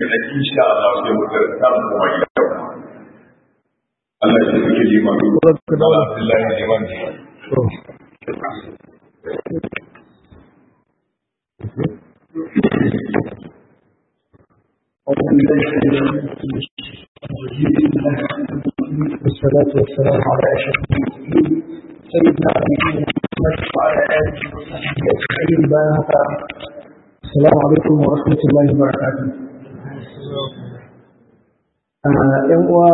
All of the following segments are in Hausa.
da insha Allah sai mu karanta mu kuma gida Allah ya sake liman Allah Abdullahi liman والصلاة والسلام على أشرف المرسلين سيدنا نبينا محمد وعلى آله وصحبه أجمعين بارك السلام عليكم ورحمة الله وبركاته. ‘Yan uwa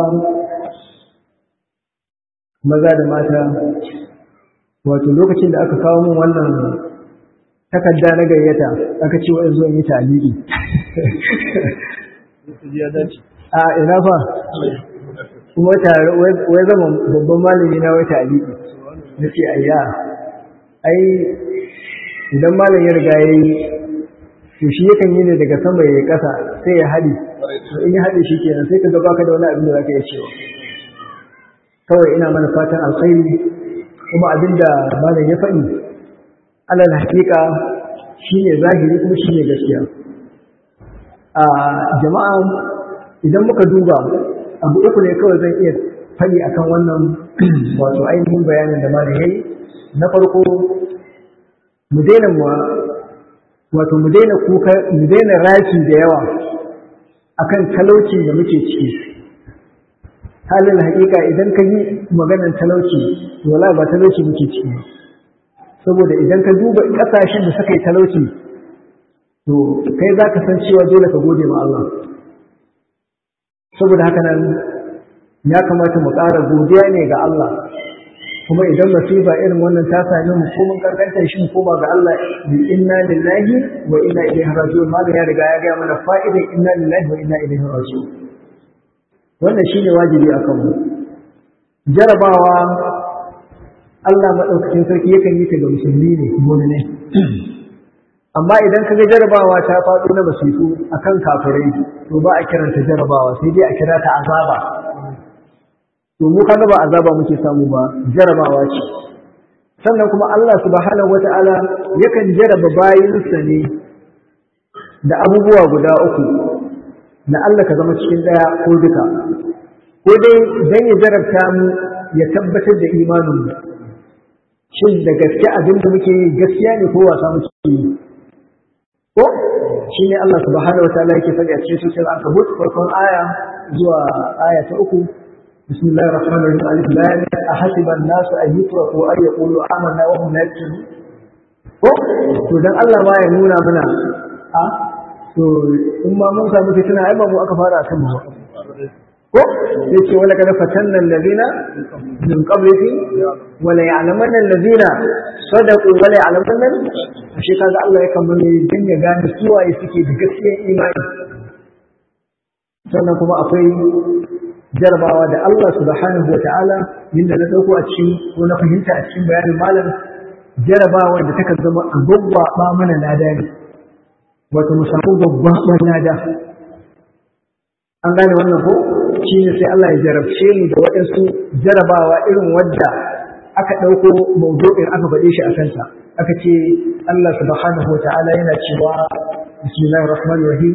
maza da mata, wato lokacin da aka kawo min wannan takarda na gayyata aka ce wa zo in yi taliki. A ina fa? kuma tare wai zama babban malami na wai taliki. Na ce ayya, ai idan malam ya riga ya yi to shi yakan yi ne daga sama ya kasa sai ya haɗi in ya haɗe shi kenan sai ka ga baka da wani abin da zaka iya cewa kawai ina mana fatan alkhairi kuma abin da malam ya faɗi alal haƙiƙa shine zahiri kuma shine gaskiya a jama'a idan muka duba abu uku ne kawai zan iya faɗi akan wannan wato ainihin bayanin da malam yayi na farko mu daina wato mu daina kuka mu daina raki da yawa akan talauci da muke ciki halin hakika idan ka yi maganar talauci wala ba talauci muke ciki saboda idan ka duba kasashen da suka yi talauci to kai za ka san cewa dole ka gode ma Allah saboda haka nan ya kamata mu ƙara godiya ne ga Allah kuma idan masifa irin wannan ta same mu ko mun karkanta shi koma ga Allah bi inna lillahi wa inna ilaihi raji'un malam ya riga ya ga mana fa'idan inna lillahi wa inna ilaihi raji'un wannan shine wajibi akan mu jarabawa Allah madaukakin sarki yakan yi ta ga musulmi ne mu'mine amma idan kaga jarabawa ta faɗo na basifu akan kafirai to ba a kiranta jarabawa sai dai a kira ta azaba to mu kaga ba azaba muke samu ba jarabawa ce sannan kuma Allah subhanahu wata'ala yakan jaraba bayinsa ne da abubuwa guda uku na Allah ka zama cikin daya ko duka ko dai dan ya jarabta mu ya tabbatar da imanin mu shin da gaske abin da muke yi gaskiya ne ko wasa muke yi ko shine Allah subhanahu wata'ala yake faɗi a cikin sura al-ankabut farkon aya zuwa aya ta uku بسم الله الرحمن الرحيم ألف لام أحسب الناس أن يتركوا أن يقولوا آمنا وهم لا يفتنون ko to dan Allah ma ya nuna mana a to in ma mun samu fitina ai ba mu aka fara akan mu ko yace wala kada fatanna alladhina min qablihi wala ya'lamanna alladhina sadaqu wala ya'lamanna shi kaga Allah ya kamar din ya gane suwaye suke da gaskiyar imani sannan kuma akwai jarabawa da Allah subhanahu wa ta'ala yadda na ɗauko a cikin ko na fahimta a cikin bayanin malam jarabawa da takan zama a gwaggwaɓa mana lada ne wato mu samu gwaggwaɓar lada an gane wannan ko shi ne sai Allah ya jarabce mu da waɗansu jarabawa irin wadda aka ɗauko mawdu'in aka faɗe shi a kanta aka ce Allah subhanahu wa ta'ala yana cewa bismillahir rahmanir rahim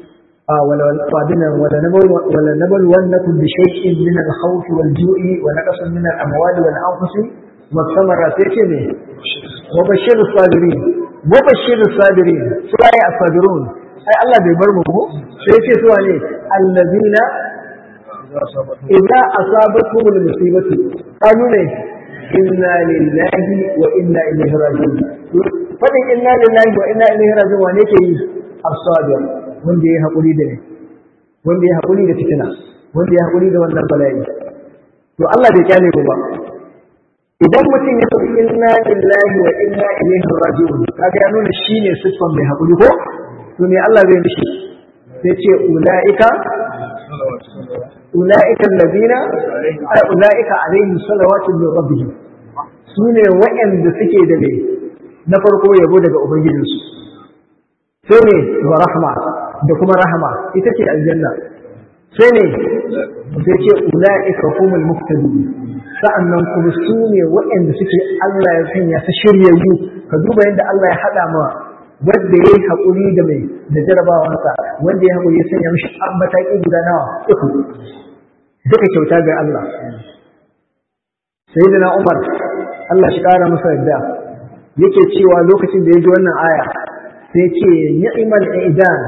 ولنبلونكم بشيء من الخوف والجوع ونقص من الأموال والأنفس والثمرات يتمي وبشر الصابرين وبشر الصابرين سواء الصابرون أي الله بيبرمه سيتي سواء الذين إذا أصابتهم المصيبة قالوا لي إنا لله وإنا إليه راجعون فإن إنا لله وإنا إليه راجعون ونكي الصابر wanda ya haƙuri da ne wanda ya haƙuri da fitina wanda ya haƙuri da wannan bala'i to Allah bai kyale mu ba idan mutum ya tafi inna lillahi wa inna ilaihi raji'un kaga ya nuna shine siffan mai haƙuri ko to me Allah zai mishi sai ce ulaika ulaika alladhina ay ulaika alaihim salawatu min rabbihim sune wa'anda suke da ne na farko yabo daga ubangijinsu sai ne wa rahma da kuma rahama ita ce aljanna sai ne sai ce ula'ika humul muhtadun sa'annan kuma su ne waɗanda suke Allah ya sanya ta shiryayyu ka duba yadda Allah ya haɗa ma wanda ya yi haƙuri da mai da jarabawansa wanda ya haƙuri ya sanya mishi mataki guda nawa uku duka kyauta ga Allah sayyidina Umar Allah shi ƙara masa yadda yake cewa lokacin da ya ji wannan aya sai ce ni'mal idan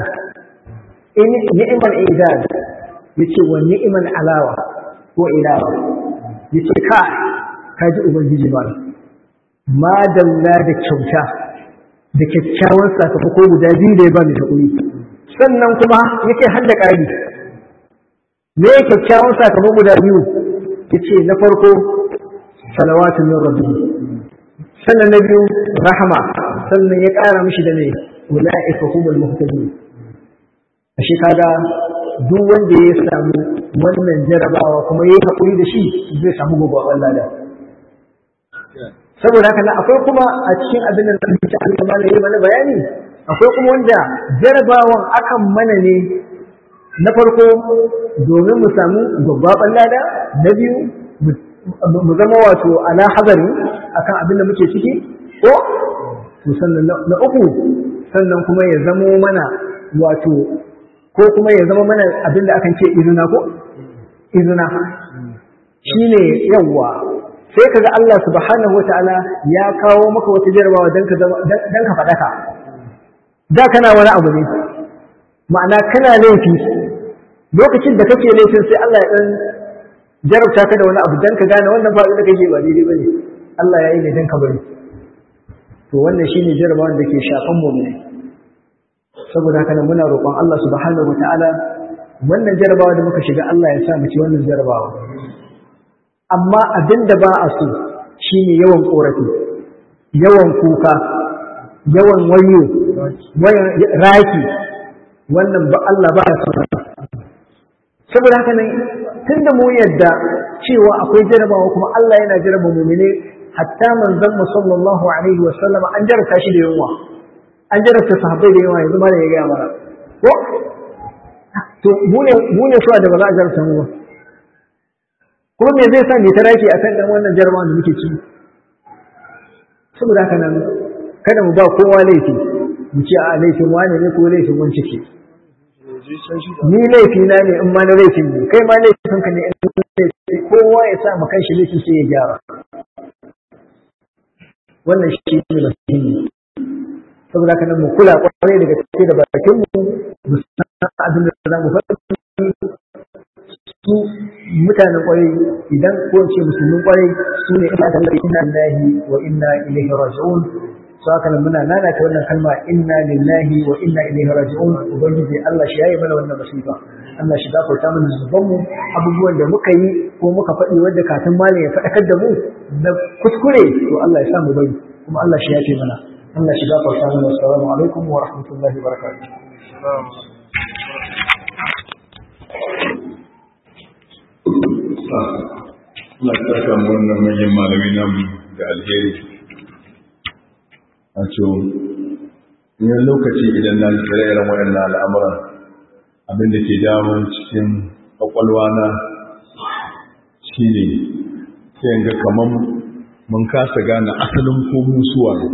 ni'mal idan yace wa ni'mal alawa ko ilawa yace ka ka ji ubangiji ba ma dalla da kyauta da kyakkyawan sakamako guda biyu da ya ba ni hakuri sannan kuma yake har da ƙari me kyakkyawan sakamako guda biyu yace na farko salawatu min rabbi sannan na biyu rahama sannan ya ƙara mishi da ne ula'ika humul muhtadin ashe kaga duk wanda ya samu wannan jarabawa kuma yayi hakuri da shi zai samu gobe lada saboda haka nan akwai kuma a cikin abin da muke Allah ma yayi mana bayani akwai kuma wanda jarabawan akan mana ne na farko domin mu samu gwaggwaban lada na biyu mu zama wato ala hazari akan abin da muke ciki ko to sannan na uku sannan kuma ya zamo mana wato ko kuma ya zama mana abin da akan ce izina ko izina shine yawwa sai kaga Allah subhanahu wataala ya kawo maka wata jarabawa dan ka dan ka fadaka da kana wani abu ne ma'ana kana laifi lokacin da kake laifin sai Allah ya dan jarabta ka da wani abu dan ka gane wannan faɗi da kake ba daidai bane Allah ya yi ne dan ka bari to wannan shine jarabawan da ke shafan mu ne saboda haka nan muna roƙon Allah subhanahu wataala wannan jarabawa da muka shiga Allah ya sa mu ci wannan jarabawa amma abin da ba a so shine yawan korafi yawan kuka yawan wayo raki wannan ba Allah ba ya son saboda haka nan tunda mu yadda cewa akwai jarabawa kuma Allah yana jaraba mu'mine hatta manzon mu sallallahu alaihi wa sallama an jarabta shi da yunwa an jarabta sahabbai da yawa yanzu ma da ya gaya mana ko to mu ne mu ne da ba za a jarabta mu ba kuma me zai sa ne ta rake a kan wannan jarabawan da muke ci saboda haka nan kada mu ba kowa laifi mu ce a laifin wane ne ko laifin wani ciki ni laifi na ne in ma na laifin ne kai ma laifin ka ne in laifi kowa ya sa mu kanshi laifin sai ya gyara wannan shi ne muhimmi saboda haka nan mu kula kwarai daga cikin da bakin mu mu san abin da za mu faɗi su mutanen kwarai idan ko ce musulmin kwarai su ne ina da inna lillahi wa inna ilaihi raji'un su haka nan muna nana ta wannan kalma inna lillahi wa inna ilaihi raji'un ubangiji Allah shi yayi mana wannan masifa Allah shi gafarta mana zuban mu abubuwan da muka yi ko muka faɗi wanda kafin malam ya faɗakar da mu na kuskure to Allah ya sa mu bari kuma Allah shi yafe mana Allah shi gafarta mana assalamu alaikum wa rahmatullahi wa barakatuh Allah ta kama wannan manyan malami namu da alheri a ce yin lokaci idan na tsira irin waɗannan al'amuran abin da ke damun cikin ƙwaƙwalwa na shi ne sai ga kamar mun kasa gane asalin ko musuwa ne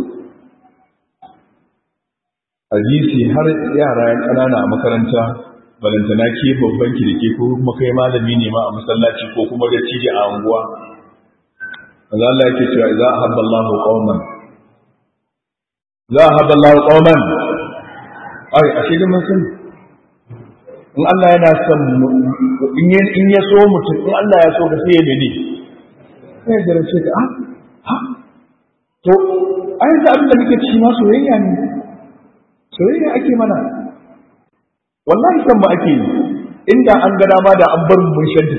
hadisi har yara yan ƙanana a makaranta balantana ke babban kirki ko kuma kai malami ne ma a masallaci ko kuma da cije a anguwa manzo Allah yake cewa idza ahabba Allahu qauman za ahabba Allahu qauman ai ashe da mun sani in Allah yana son in in ya so mutum in Allah ya so ka sai ya mene sai ya garace ka ah ha to ai da abin da muke ci ma soyayya ne soyayya ake mana wallahi san ba ake yi inda an ga dama da an bar mun shaddi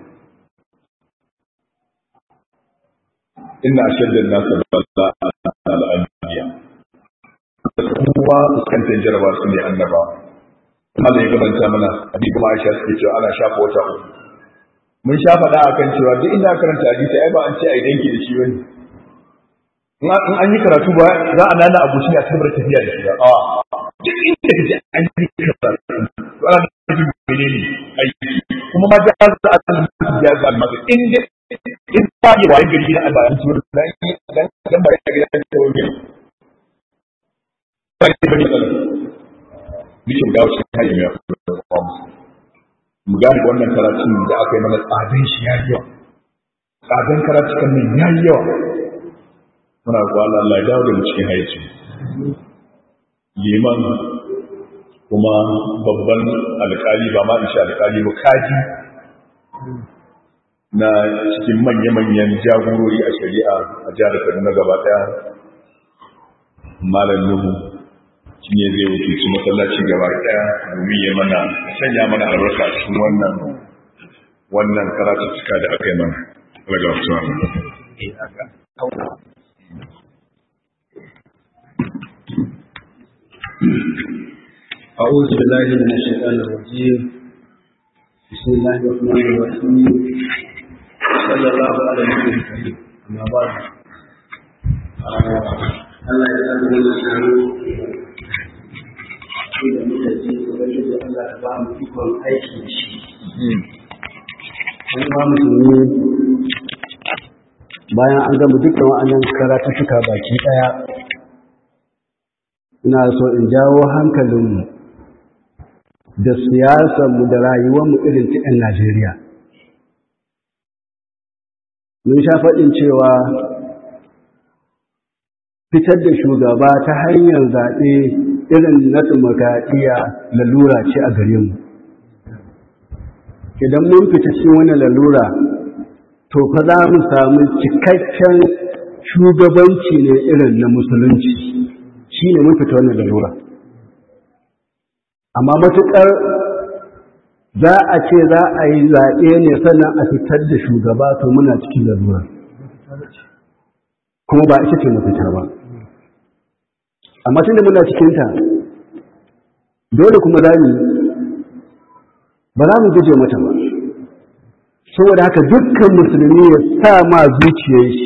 inna ashadda an-nas balla al-anbiya kuma fuskantar jaraba su ne annaba Allah ya gabanta mana abi kuma Aisha suke cewa ana shafa wata uku mun sha faɗa akan cewa duk inda karanta hadisi ai ba an ce ai danki da shi bane in an yi karatu ba za a nana abu shi a cikin tafiya da shi ba a duk inda kaje an yi karatu to ana nufin menene aiki kuma ma da za a san ya ga maka inda in ba yi wa gari da albayan su dan dan dan bare da gidan da wani sai da matsala bikin dawo cikin hajji ya kuma mu gane wannan karatun da aka yi mana tsadan shi ya yi yawa tsadan karatukan nan ya yi yawa muna kuwa Allah ya dawo da mu cikin haici liman kuma babban alkali ba ma insha alkali ba kaji na cikin manya-manyan jagorori a shari'a a jihar Kaduna gaba daya malam Nuhu shi ne zai wuce masallaci gaba daya domin ya mana sanya mana albarka cikin wannan wannan karatu cika da aka yi mana daga wasu أعوذ بالله من الشيطان الرجيم بسم الله الرحمن الرحيم صلى الله على النبي الكريم أما بعد Allah ya san da shanu da muka ji ubangiji Allah ya ba mu ikon aiki da shi an ba musulmi bayan an gama dukkan wa'annan karatuttuka baki daya ina so in jawo hankalinmu da siyasarmu da rayuwarmu irin ta 'yan Najeriya. Mun sha faɗin cewa fitar da shugaba ta hanyar zaɓe irin na tumakaɗiya lalura ce a gare mu. Idan mun fita cikin wani lalura, to fa za mu samu cikakken shugabanci ne irin na musulunci. shi ne mun fita wannan lalura amma matuƙar za a ce za a yi zaɓe ne sannan a fitar da shugaba to muna cikin lalura kuma ba ita ce mafita ba amma tun da muna cikinta dole kuma za mu ba za mu guje mata ba saboda haka dukkan musulmi ya sa ma zuciyar shi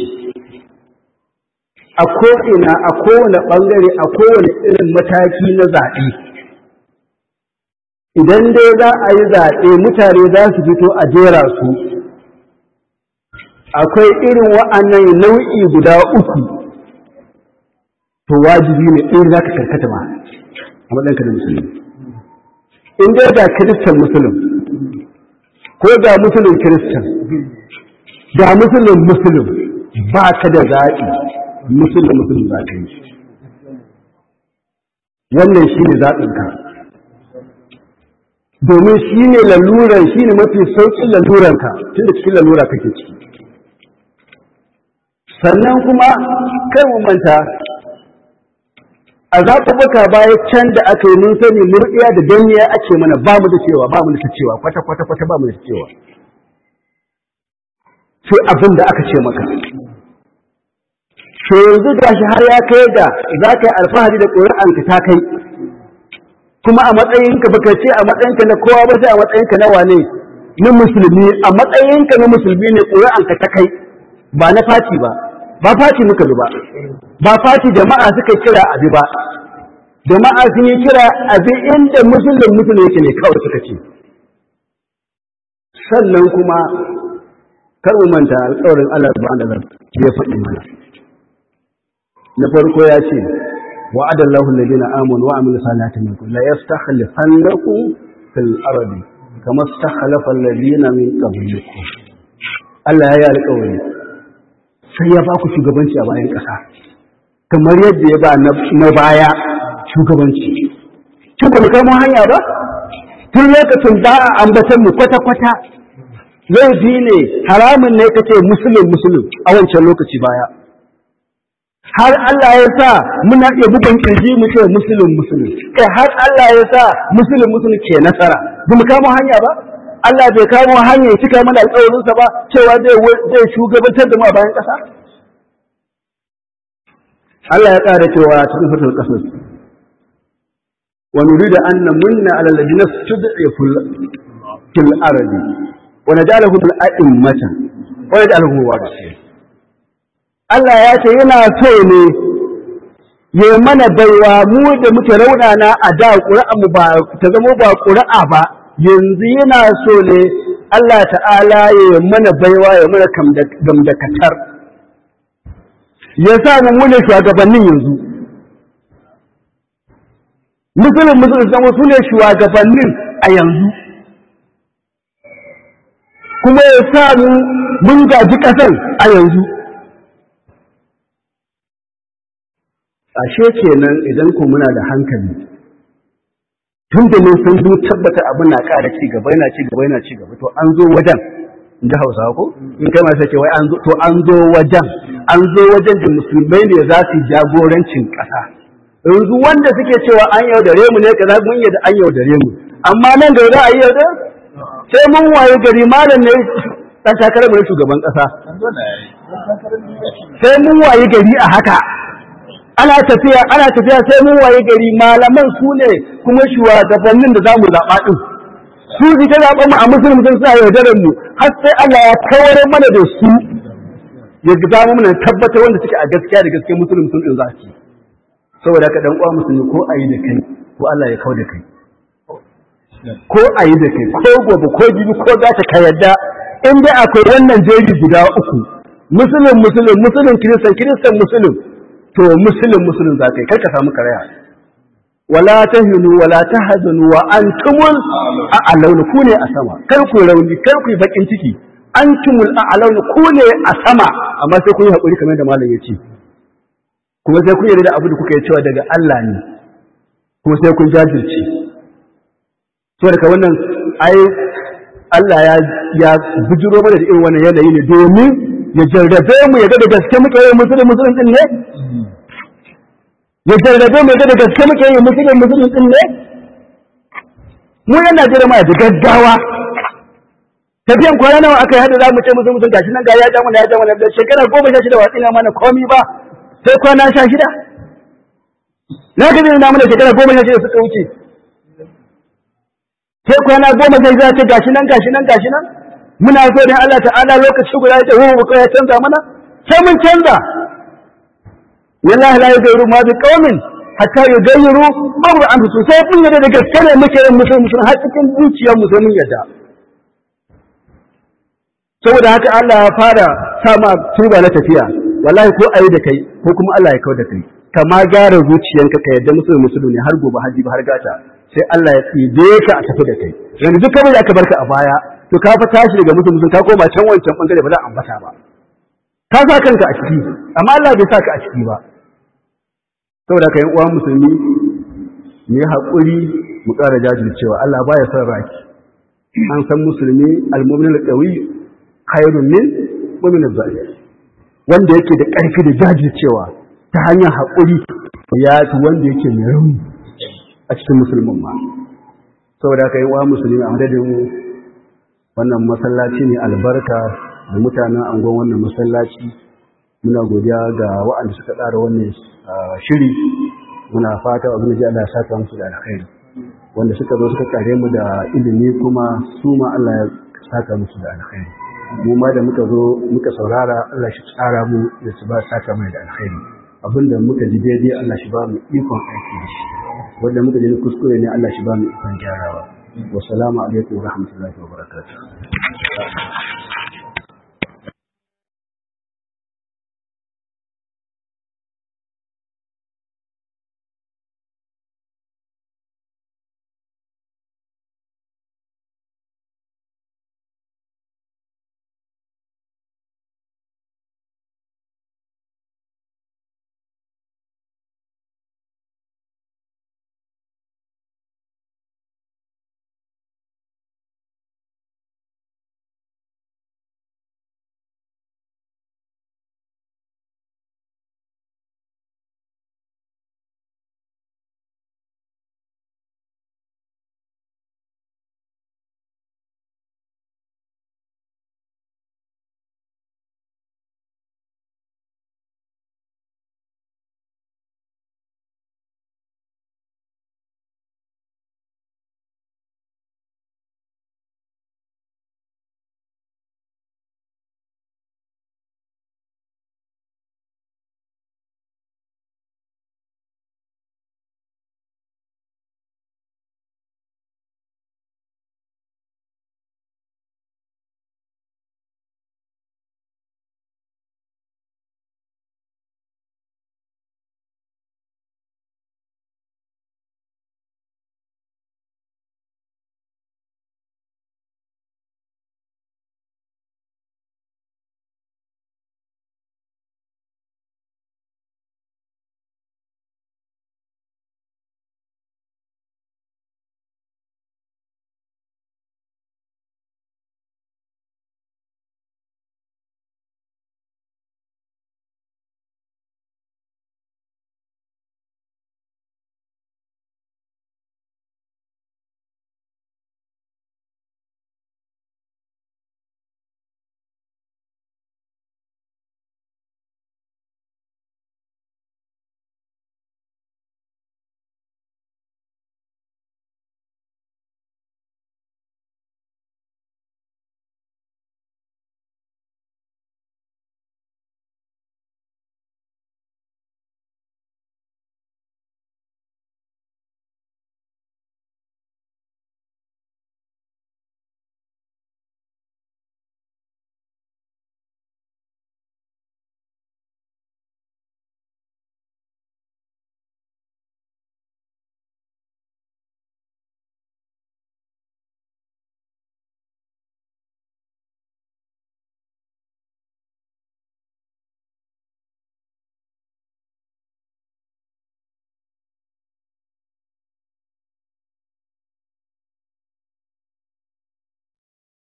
a ko'ina a kowane ɓangare a kowane irin mataki na zaɓe idan dai za a yi zaɓe mutane za su fito a jera su akwai irin wa'annan nau'i guda uku to wajibi ne ɗin za ka karkata ma a maɗanka da musulmi in dai ga kiristan musulun ko ga musulun kiristan ga musulun musulun ba ka da zaɓi musulun musulun za ka yi wannan shi ne zaɓinka domin shi ne laluran shi ne mafi sauƙin laluranka tun da cikin lalura kake ciki sannan kuma kai mu manta a zaɓuɓɓuka baya can da aka yi mun sani murɗiya da danniya ake mana ba mu da cewa ba mu da cewa kwata kwata kwata ba mu da cewa sai abin da aka ce maka to yanzu gashi har ya kai da za ka yi alfahari da ƙuri'anka ta kai kuma a matsayinka baka ce a matsayinka na kowa ba sai a matsayinka na wane na musulmi a matsayinka na musulmi ne ƙuri'anka ta kai ba na fati ba ba fati muka bi ba ba fati jama'a suka kira abi ba jama'a sun yi kira abi inda musulun musulun yake ne kawai suka ce sannan kuma kar mu manta alƙawarin Allah subhanahu wa ta'ala ya faɗi mana na farko ya ce وعد الله الذين آمنوا وعملوا الصالحات منكم لا يستخلفنكم في الأرض كما استخلف الذين من قبلكم Allah ya yi alƙawari sai ya ba ku shugabanci a bayan ƙasa kamar yadda ya ba na baya shugabanci tun ba mu kamo hanya ba tun lokacin ba a ambatan mu kwata-kwata laifi ne haramun ne kace musulun musulun a wancan lokaci baya har Allah ya sa muna iya bugun kirji mu ce musulun musulun kai har Allah ya sa musulun musulun ke nasara ba mu kamo hanya ba Allah bai kamo hanya ya cika mana alƙawarinsa ba cewa zai shugabantar da mu a bayan ƙasa Allah ya ƙara cewa cikin fatar ƙasar wa nuridu an namunna ala alladhina stud'ifu fil ardi wa naj'aluhum a'immatan wa naj'aluhum warithin Allah ya ce yana so ne ya mana baiwa mu da muke raunana a da ƙura'anmu ba ta zama ba ƙura'a ba yanzu yana so ne Allah ta'ala ya mana baiwa ya mana gamdakatar ya sa mu mune shugabannin yanzu musulun musulun zama su ne shugabannin a yanzu kuma ya sa mu mun gaji ƙasar a yanzu ashe kenan idan ku muna da hankali tun da mun san mun tabbata abin na ƙara ci gaba yana ci gaba yana ci gaba to an zo wajen in ji hausa ko in kai masu ce wai an zo to an zo wajen an zo wajen da musulmai ne za su jagorancin ƙasa yanzu wanda suke cewa an yaudare mu ne kaza mun yadda an yaudare mu amma nan da za a yi yaudar sai mun waye gari malam ne dan takarar mu shugaban ƙasa sai mun waye gari a haka ana tafiya ana tafiya sai mun waye gari malaman su ne kuma shugabannin da zamu zaɓa din su ji ta zaɓa mu a musulmi sun sa yaudarar mu har sai Allah ya kawar mana da su ya zama mana tabbatar wanda suke a gaskiya da gaskiya musulmi sun din za su saboda ka dan uwa musulmi ko ayi da kai ko Allah ya kawo da kai ko ayi da kai ko gobe ko jibi ko za ta ka yadda in dai akwai wannan jeri guda uku musulun musulun musulun kiristan kiristan musulun to musulun musulun za ka yi kar ka samu karaya wala tahinu wala tahzanu wa antumul a'launa ku ne a sama kar ku rauni kar ku yi bakin ciki antumul a'launa ku ne a sama amma sai kun yi hakuri kamar da malam ya ce kuma sai kun yarda da abu da kuka yi cewa daga Allah ne kuma sai kun jajirce so daga wannan ai Allah ya ya bijiro mana da irin wannan yanayi ne domin ya jarrabe mu ya ga da gaske muke yin musulun musulun din ne ya jarrabe mu ya ga da gaske muke yin musulun musulun din ne mu yana jira ma da gaggawa tafiyan kwana nawa aka yi hada za mu ce musulun musulun gashi nan ga ya ja mana ya ja mana da shekara goma sha shida watsi na mana komi ba sai kwana sha shida na ka na mana shekara goma sha shida suka wuce sai kwana goma sha shida ce gashi nan gashi nan gashi nan muna so da Allah ta'ala lokaci guda ya ce hu ko ya canza mana sai mun canza wallahi la yughayyiru ma bi qaumin hatta yughayyiru ma bi anfusihim sai kun yarda da gaske ne muke yin musulmi musulmi har cikin zuciyar mu sai mun yarda saboda haka Allah ya fara sama tuba na tafiya wallahi ko ayi da kai ko kuma Allah ya kawo da kai kama gyara zuciyanka ka yadda musulmi musulmi ne har gobe haji ba har gata sai Allah ya tsibe ka a tafi da kai yanzu duk kamar da aka barka a baya to ka fa tashi daga mutum mutum ka koma can wancan bangare ba za a ambata ba ka sa kanka a ciki amma Allah bai sa ka a ciki ba saboda ka yan uwa musulmi mu yi haƙuri mu ƙara jajircewa Allah baya son raki an san musulmi al-mu'min al-qawi khairun min mu'min al-zalim wanda yake da ƙarfi da jajircewa ta hanyar haƙuri ya fi wanda yake mai rauni a cikin musulmin ma saboda haka yi wa musulmi a madadin wannan masallaci ne albarka da mutanen angon wannan masallaci muna godiya ga wa'anda suka tsara wannan shiri muna fata abin da ji Allah ya saka musu da alkhairi wanda suka zo suka kare mu da ilimi kuma su ma Allah ya saka musu da alkhairi mu ma da muka zo muka saurara Allah shi tsara mu da su ba saka mai da alkhairi abinda muka ji daidai Allah shi ba mu ikon aiki da shi wanda muka ji kuskure ne Allah shi ba mu ikon gyarawa wa salamu alaikum wa rahmatullahi wa barakatuh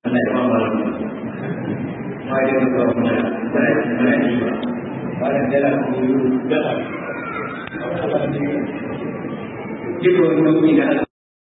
Allah ya ba mu lafiya ma da ka kawo mana ba da mana ne ba ba da dala ko dala Kita orang tidak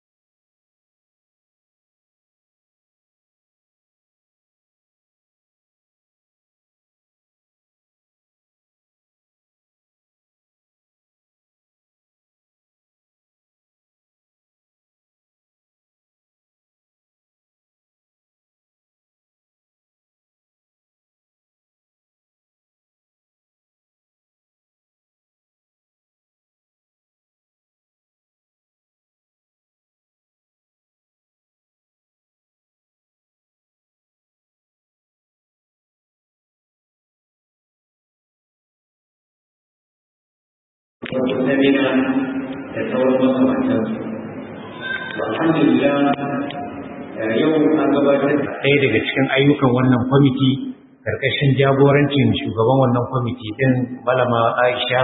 Nabina da sauran makamantansu. Alhamdulillah yau an gabatar da ɗaya daga cikin ayyukan wannan kwamiti ƙarƙashin jagorancin shugaban wannan kwamiti ɗin Malama Aisha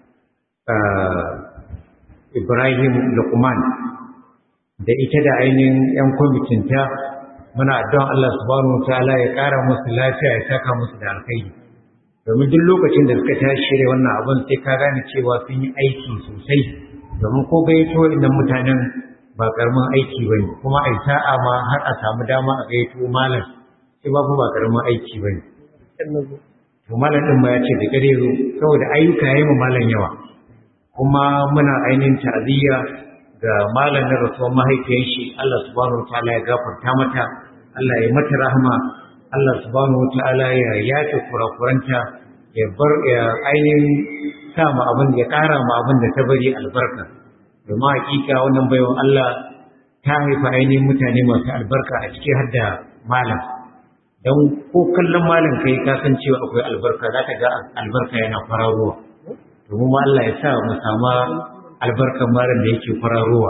Ibrahim Lukman da ita da ainihin 'yan kwamitinta muna addu'an Allah subhanahu wa ta'ala ya ƙara musu lafiya ya saka musu da alkhairi. domin duk lokacin da suka tashi shirya wannan abin sai ka gane cewa sun yi aiki sosai domin ko gayyato waɗannan mutanen ba karamin aiki ba ne kuma a sa'a ma har a samu dama a gayyato malam sai ba ba karamin aiki ba ne to malam ɗin ma ya ce da gare zo saboda ayyuka ya yi ma malam yawa kuma muna ainihin ta'aziyya ga malam na rasuwar mahaifiyar shi Allah subhanahu wa ta'ala ya gafarta mata Allah ya mata rahama Allah subhanahu wa ta'ala ya yafe kurakuranta ya bar ya ainihin sa ma abin ya ƙara ma abin da ta bari albarka domin hakika wannan baiwan Allah ta haifa ainihin mutane masu albarka a ciki har da malam don ko kallon malam kai ka san cewa akwai albarka za ka ga albarka yana kwararowa domin ma Allah ya sa mu sama albarkan malam da yake kwararowa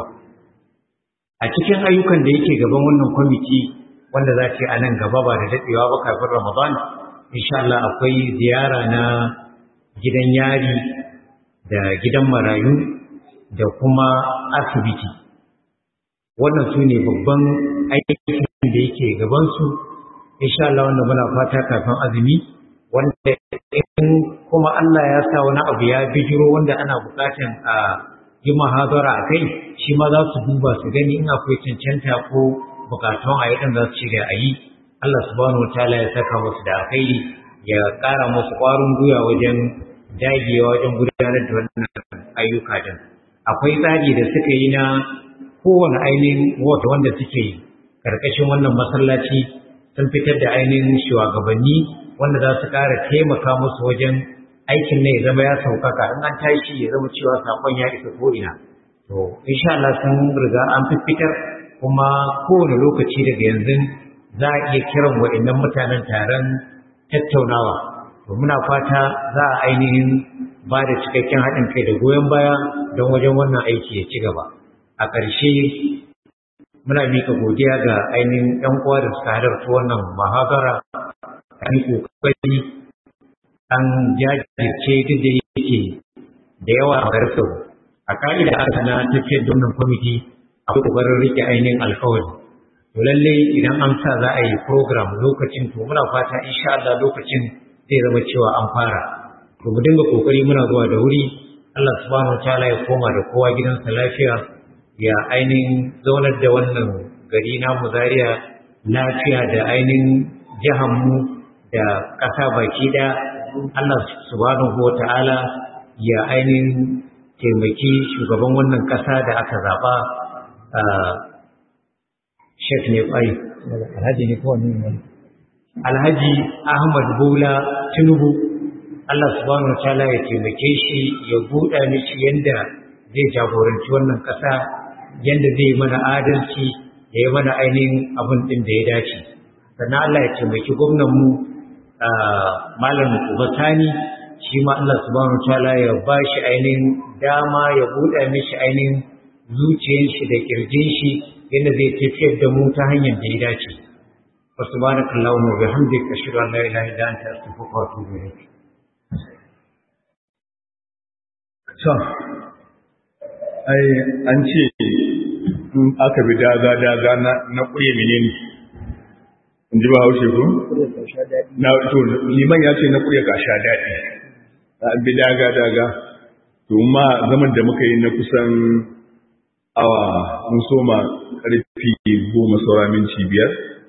a cikin ayyukan da yake gaban wannan kwamiti wanda za ce a nan gaba ba da daɗewa ba kafin Ramadan, insha Allah akwai ziyara na gidan yari da gidan marayu da kuma asibiti. Wannan su ne babban aikin da yake gabansu, insha Allah wanda muna fata kafin azumi, wanda in kuma Allah ya sa wani abu ya bijiro wanda ana bukatan a yi mahadara a kai, shi ma za su duba su gani in akwai cancanta ko bukatun a yi ɗin za su shirya a yi Allah subhanahu wa ta'ala ya saka musu da alkhairi ya ƙara musu ƙwarin gwiwa wajen dagewa wajen gudanar da wannan ayyuka din akwai tsari da suka yi na kowane ainihin wata wanda suke yi ƙarƙashin wannan masallaci sun fitar da ainihin shugabanni wanda za su ƙara taimaka musu wajen aikin ne ya zama ya sauƙaƙa in an tashi ya zama cewa saƙon ya isa ko'ina to insha Allah sun riga an fitar kuma kowane lokaci daga yanzu za a iya kiran waɗannan mutanen taron tattaunawa to muna fata za a ainihin ba da cikakken haɗin kai da goyon baya don wajen wannan aiki ya ci gaba a ƙarshe muna mika godiya ga ainihin ‘yan uwa da suka halarta wannan mahadara an kokari an jajirce duk da yake da yawa a garsa a ka'ida aka na tafiyar da wannan kwamiti akwai kokarin rike ainihin alkawari to lalle idan an sa za a yi program lokacin to muna fata insha Allah lokacin zai zama cewa an fara to mu dinga kokari muna zuwa da wuri Allah subhanahu wataala ya koma da kowa gidansa lafiya ya ainihin zaunar da wannan gari namu Zaria lafiya da ainihin jihanmu da ƙasa baki ɗaya Allah subhanahu wataala ya ainihin taimaki shugaban wannan ƙasa da aka zaɓa Sheikh ne kwai Alhaji ne kowane ne Alhaji Ahmad Bola Tinubu Allah subhanahu wa ta'ala ya taimake shi ya buɗa mishi yanda zai jagoranci wannan ƙasa yanda zai yi mana adalci ya yi mana ainihin abin ɗin da ya dace sannan Allah ya taimaki gwamnanmu Malam Ubatani shi ma Allah subhanahu wa ta'ala ya ba shi ainihin dama ya buɗa mishi ainihin zuciyar shi da kirjin shi yadda zai tafiyar da mu ta hanyar da ya dace wa subhanakallahumma wa bihamdika ashhadu an la ilaha illa anta astaghfiruka wa atubu ilayk so ai an ce in aka bi daga daga na na kuye menene in ji ba haushe ko na to liman ya ce na kurya ka sha daɗi a bi daga daga to ma zaman da muka yi na kusan awa mun soma karfi goma saura minti biyar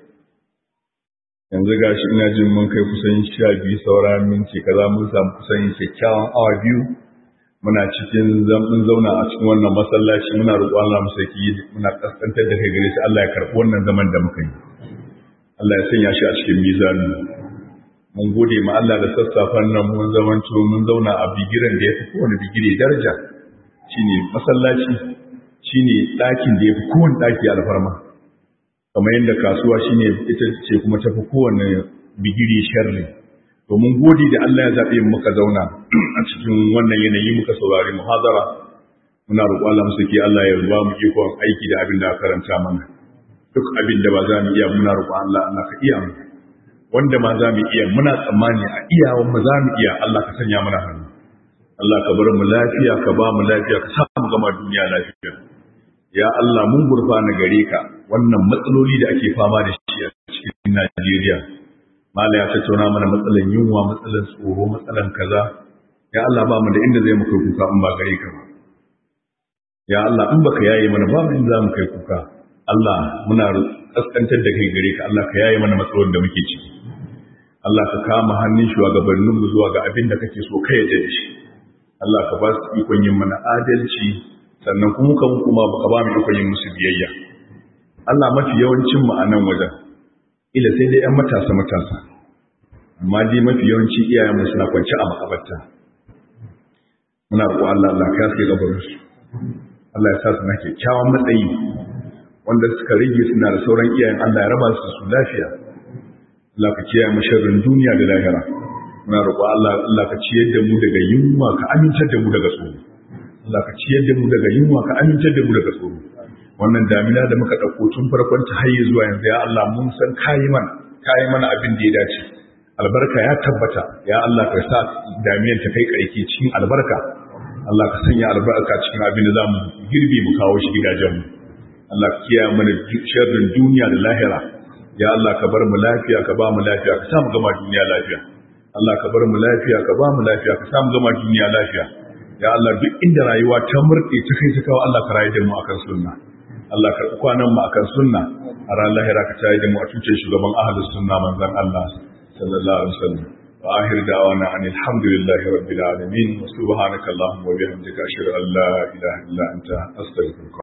yanzu ga shi ina jin mun kai kusan sha biyu saura minti kaza mun samu kusan kyakkyawan awa biyu muna cikin mun zauna a cikin wannan masallaci muna roƙo Allah mu saki muna kaskantar da kai gare shi Allah ya karɓi wannan zaman da muka yi Allah ya sanya shi a cikin mizani mun gode ma Allah da sassafan nan mun zamanto mun zauna a bigiran da ya fi kowane bigire daraja shine masallaci shine ɗakin da ya fi kowane ɗaki alfarma kamar yadda kasuwa shine ita ce kuma tafi kowane bigiri sharri to mun gode da Allah ya zaɓe muka zauna a cikin wannan yanayi muka saurari muhazara muna roƙo Allah musu ke Allah ya ba mu ikon aiki da abin da aka karanta mana duk abin da ba za mu iya muna roƙo Allah Allah ka iya mu wanda ma za mu iya muna tsammani a iyawan mu za mu iya Allah ka sanya mana hannu Allah ka bar mu lafiya ka ba mu lafiya ka sa mu gama duniya lafiya ya Allah mun gurfana gare ka wannan matsaloli da ake fama da shi a cikin Najeriya mala ya tattauna mana matsalan yunwa matsalan tsoro matsalan kaza ya Allah ba mu da inda zai mu kai kuka in ba gare ka ba ya Allah in baka yaye mana ba mu inda za mu kai kuka Allah muna kaskantar da kai gare ka Allah ka yaye mana matsalolin da muke ciki Allah ka kama hannun shugabannin mu zuwa ga abin da kake so kai da shi Allah ka ba su ikon yin mana adalci sannan kuma kan kuma baka ba mu ikon yin musu biyayya Allah mafi yawancin mu a nan wajen ila sai dai 'yan matasa matasa amma dai mafi yawanci iyayen mu suna kwance a makabarta muna roƙo Allah Allah ka yaske gabarin su Allah ya sa su na kyakkyawan matsayi wanda suka rage suna da sauran iyayen Allah ya raba su su lafiya Allah ka kiyaye mu sharrin duniya da lahira muna roƙo Allah Allah ka ciyar da mu daga yunwa ka amintar da mu daga tsoro Allah ka ciyar da mu daga yunwa ka amintar da mu daga tsoro wannan damina da muka ɗauko tun farkon ta haye zuwa yanzu ya Allah mun san kayi mana kayi mana abin da ya dace albarka ya tabbata ya Allah ka sa damiyan ta kai ƙarki cikin albarka Allah ka sanya albarka cikin abin da za mu girbe mu kawo shi gidajenmu Allah ka kiyaye mana sharrin duniya da lahira ya Allah ka bar mu lafiya ka ba mu lafiya ka sa mu gama duniya lafiya Allah ka bar mu lafiya ka ba mu lafiya ka sa mu gama duniya lafiya ya Allah duk inda rayuwa ta murɗe ta kai ta kawo Allah ka rayu da mu akan sunna Allah ka kwanan mu akan sunna a ran lahira ka tayi da mu a tuce shugaban ahlus sunna manzon Allah sallallahu alaihi wasallam wa akhir da'wana anil hamdulillahi rabbil alamin wa subhanaka allahumma wa bihamdika ashhadu an la ilaha illa anta astaghfiruka